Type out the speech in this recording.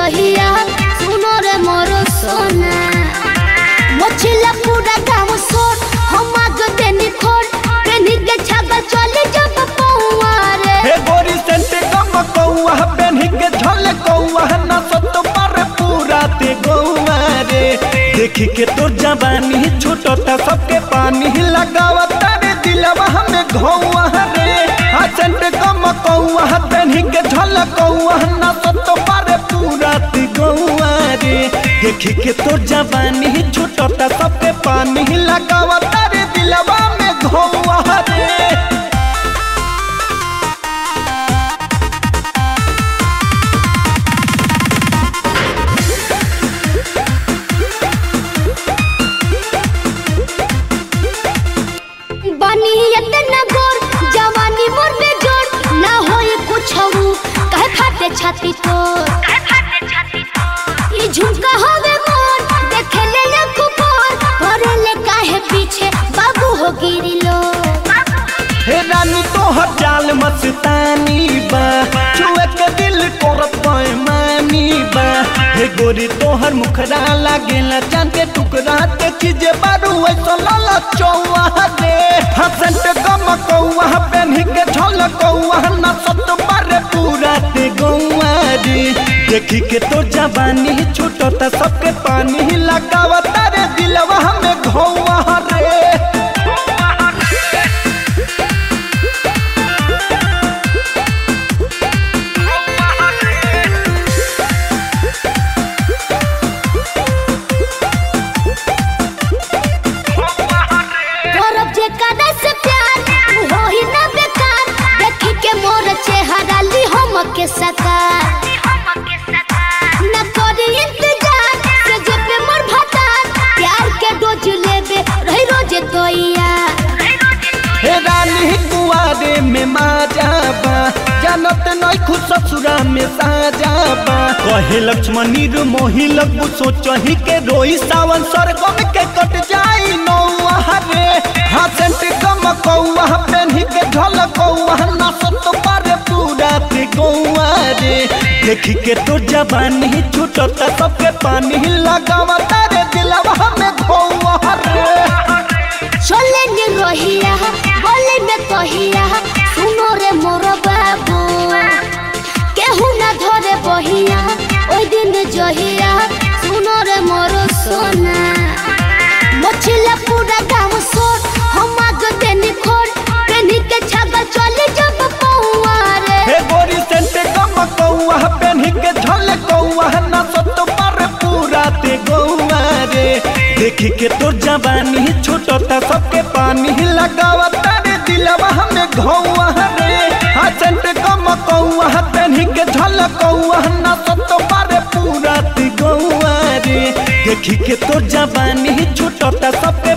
जहिया सुनो रे मोरो सोना मोचिला पूरा गाँव सोर हम आग देनी खोर पेनी के छागा चले जब पौआ रे हे गोरी सेंटे कम कौआ पेन्ही के झल कौआ न सत पर पूरा ते गौआ रे देखी के तो जवानी छूटता सबके पानी लगावता रे दिलवा हमें घौआ रे हाँ सेंटे कम कौआ पेन्ही के झल कौआ न सत पर पूरा ते गौआ रे देखी के तो जवानी छूटता सबके पानी लगावता रे दिलवा में घौआ रे बनी इतना गोर जवानी मोर में जोर ना होई कुछ हूँ कहे फाटे छाती तो ई झुमका होवे मोर देखे ले ले कुपोर भरे ले काहे पीछे बाबू हो गिरी लो हे रानी तोहर जाल मस्तानी बा छुए के दिल करत मानी बा हे गोरी तोहर मुखरा लागेला चांद के टुकड़ा ते चीजे बारू ऐसा लाला चौवा रे हसंत गम कौवा पेन्ही के झल कौवा न सत बारे पूरा ते गौवा रे देखी के तो जवानी छूटता सबके पानी लगावता रे दिलवा हमें घौवा रे करब जे कदा से प्यार तू हो ही ना बेकार देखी के मोर चेहरा ली हम के सकार न करी इंतजार से जे पे मोर भतार प्यार के डोज लेबे रही रोज तोइया हे रानी कुआरे में मा जाबा जानत नहीं खुद ससुरा में सा जाबा कहे लक्ष्मणी रू मोही लगबू सोचही के रोई सावन स्वर्गम के कट जाई नौआ रे हसंत कम कौआ पेन्ही के ढल कौआ ना सत पारे पूरा ते गौआ रे देखी के तो जवानी छूटता सबके पानी लगावता रे दिलवा में घौआ रे चले ने रोहिया बोले में कहिया सुनो रे मोर बाबू केहू ना धरे बहिया ओई दिन जहिया सुनो रे मोर सोना मछला पूरा गाँव सोर हम आग देनी खोर पेनी के छागा चले जब पौआ रे हे गोरी सेंटे कम कौआ पेन्ही के झल कौआ न सत पर पूरा ते गौआ रे देखी के तो जवानी छूटता सबके पानी लगावता रे दिलवा हमें घौआ रे हाँ सेंटे कम कौआ पेन्ही के झल कौआ न सत पर पूरा ते गौआ रे देखी के तो जवानी छूटता सबके